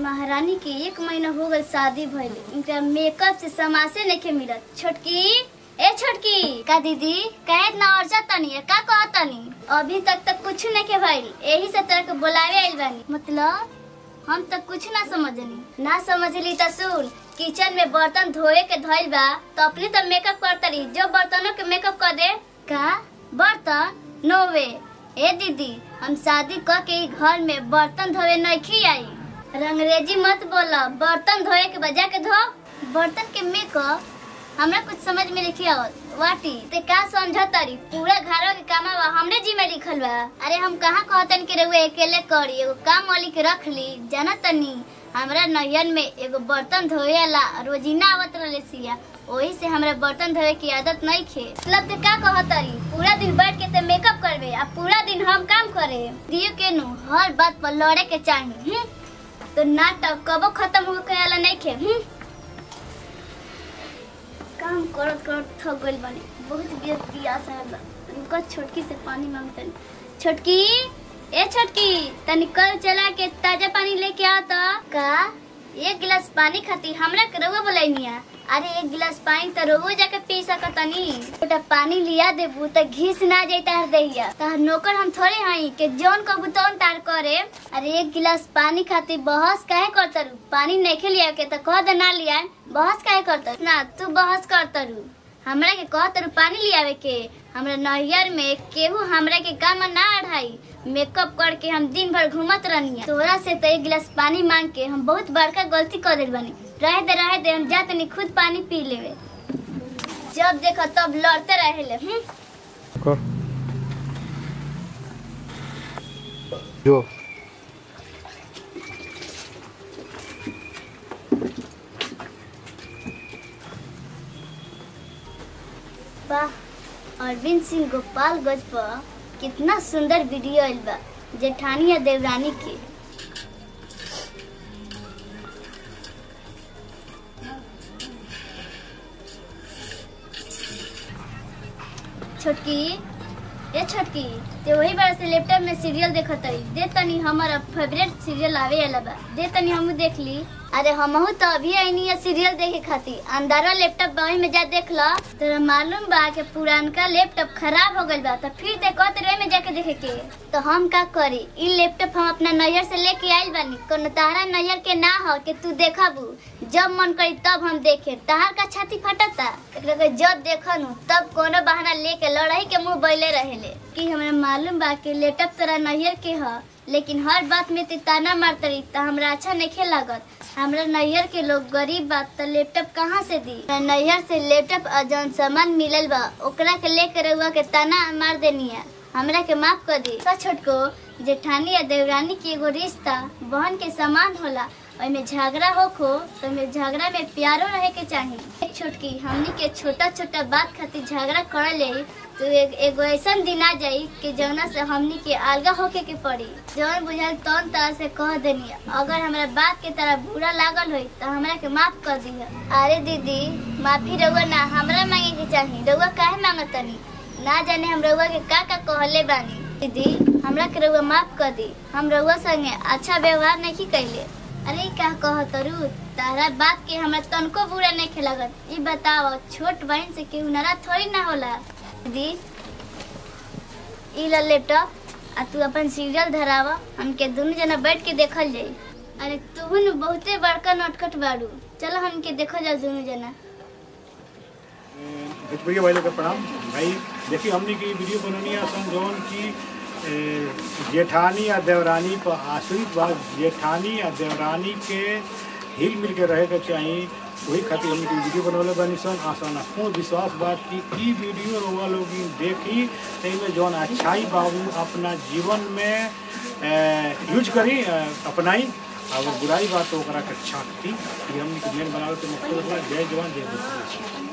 महारानी के एक महीना हो गल शादी भइल इनका मेकअप से समासे नहीं मिलत छोटकी ए छोटकी का दीदी कहे ना अर्जा तनी है, का कह तनी अभी तक तक कुछ नहीं के भइल यही से तरह के बुलावे आइल बानी मतलब हम तक कुछ ना समझनी ना समझली त सुन किचन में बर्तन धोए के धइल बा तो अपने तो मेकअप करतरी जो बर्तनों के मेकअप कर दे का बर्तन नो वे ए दीदी हम शादी क के ई घर में बर्तन धोए नहीं आई रंगरेजी मत बोला बर्तन धोए के बजा के धो बर्तन के मेकअप हमरा कुछ समझ में नहीं आवत वाटी ते का समझतरी पूरा घरों के कामा बा हमरे जी में लिखल बा अरे हम कहाँ कहतन के रहुए अकेले करी एगो काम वाली के रख ली जाना तनी हमरा नैयन में एगो बर्तन धोए ला रोजीना आवत रहे सिया वही से हमरा बर्तन धोए की आदत नहीं खे मतलब ते का कहतरी पूरा दिन बैठ के ते मेकअप करबे आ पूरा दिन हम काम करे दियो के नु हर बात पर लड़े के चाहिए हम्म? तो नाटक कबो खत्म हो के आला नहीं खे हम्म? काम करत करत थक गइल बानी बहुत बियत पियास आयल बा रुका छोटकी से पानी मांगतनी छोटकी ए छोटकी तनी कल चला के ताजा पानी लेके आ तो का एक गिलास पानी खाती हमरा के रउआ बोलैनिया अरे एक गिलास पानी तो रोज जाके पी सकतनी छोटा पानी लिया देबू तो घिस ना जाता हर दैया तो नौकर हम थोड़े हई के जौन कबू तौन तार करे अरे एक गिलास पानी खाती बहस काहे करतरू पानी नहीं लिया के तो कह दे ना लिया बहस काहे करतर ना तू बहस करतरू हमरा के कह तरु पानी लियावे के हमरा नैयर में केहू हमरा के काम ना अढ़ाई मेकअप करके हम दिन भर घूमत रहनी तोरा से तो एक गिलास पानी मांग के हम बहुत बड़का गलती कर दिल बानी रहे दे रहे दे हम जा तनी खुद पानी पी लेवे जब देखो तब लड़ते रहे ले हम्म? कर जो वाह अरविंद सिंह गोपालगंज पर कितना सुंदर वीडियो आइल बा जेठानी और देवरानी के छोटकी ए छोटकी ते वही बार से लैपटॉप में सीरियल देखत रही दे तनी हमारा फेवरेट सीरियल आवे वाला बा दे तनी हमहू देख ली अरे हमहू तो अभी आईनी है सीरियल देखे खातिर अंदरवा लैपटॉप वही में जा देख लो तोरा मालूम बा कि पुरानका लैपटॉप खराब हो गइल बा तो फिर देखो तेरे में जाके देखे के तो हम का करी ई लैपटॉप हम अपना नैयर से लेके आइल बानी कोनो तारा नैयर के ना हो कि तू देखबू जब मन करी तब हम देखे तहार का छाती फटता एकरा के जब देखनु तब कोनो बहाना लेके लड़ाई के मुंह बैले रहेले कि हमरा मालूम बा कि लैपटॉप तोरा नैयर के ह लेकिन हर बात में ते ताना मारतरी त हमरा अच्छा नहीं लागत हमरा नैयर के लोग गरीब बा त लैपटॉप कहाँ से दी हमरा नैयर से लैपटॉप और जौन सामान मिलल बा ओकरा के लेके रउआ के ताना मार देनिया हमरा के माफ कर दी का छोटको जेठानी या देवरानी के एगो रिश्ता बहन के समान होला ओइमे झगड़ा होखो तो ओइमे झगड़ा में प्यारो रहे के चाहिए एक छोटकी हमनी के छोटा छोटा बात खातिर झगड़ा कर ले तो एक एगो ऐसा दिन आ जाई कि जौना से हमनी के अलगा होके के पड़ी जौन बुझाल तौन तरह से कह देनी अगर हमरा बात के तरह बुरा लागल होई तो हमरा के माफ कर दी अरे दीदी माफी रउआ ना हमरा मांगे के चाहिए रउआ काहे मांगतनी ना जाने हम रउआ के का का कहले बानी दीदी हमरा के रउआ माफ कर दी हम रउआ संगे अच्छा व्यवहार नहीं कैले अरे ई का कहतरू तारा बात के हमरा तनको बुरा नहीं खेलागत ई बताओ छोट बहन से केहू नाराज थोड़ी ना होला दीदी ई ला लैपटॉप आ तू अपन सीरियल धरावा हमके दोनों जना बैठ के देखल जाई अरे तू न बहुते बड़का नटखट बाड़ू चलो हमके देखो जाओ दोनों जना भोजपुरी भाई लोग के प्रणाम भाई देखिए हमने की वीडियो बननी है सन जौन की ए, जेठानी या देवरानी पर आश्रित बा जेठानी या देवरानी के हिल मिल के रहे के चाहिए वही खातिर हमने की वीडियो बनवले बनी सन आसान पूर्ण विश्वास बात की ई वीडियो रउआ लोग देखी में जौन अच्छाई बाबू अपना जीवन में ए, यूज करी ए, अपनाई अगर बुराई बात तो ओकरा के छांटती ये हमने की मेन बनावे के मकसद बा जय जवान जय किसान